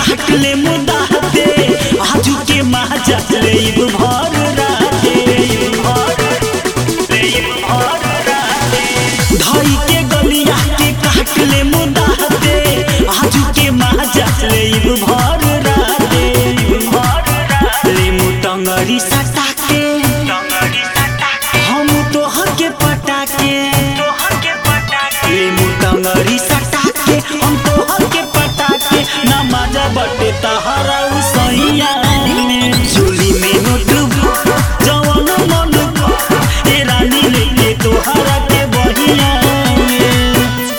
काट ले मुदा दे आजू के महाजा ले भर राते धई के गलिया के काट ले मुदा दे आजू के महाजा ले भर राते ले मुटंगरी सटा के हम तोहर के पटाके ले मुटंगरी सटा के हम तोहर के पटाके ना मजा बटे तहरा उसैया में झोली में नोट जवन मन ए रानी लेके तोहरा के बहिया में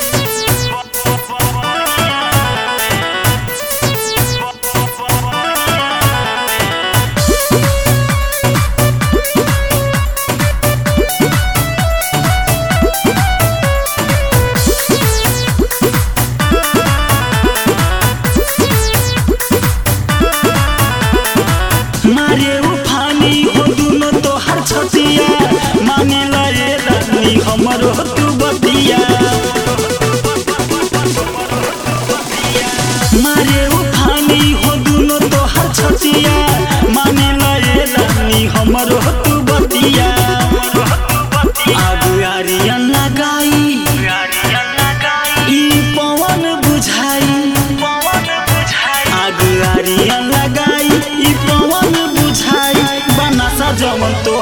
मारे उफानी हो दुनो तोहर छतिया माने लए रानी हमरो तू बतिया मारे उफानी हो दुनो तोहर छतिया माने लए रानी हमरो तू बतिया आगु आरियन लगाई ई पवन बुझाई आगु आरियन लगाई ई पवन बुझाई बनासा जमन तो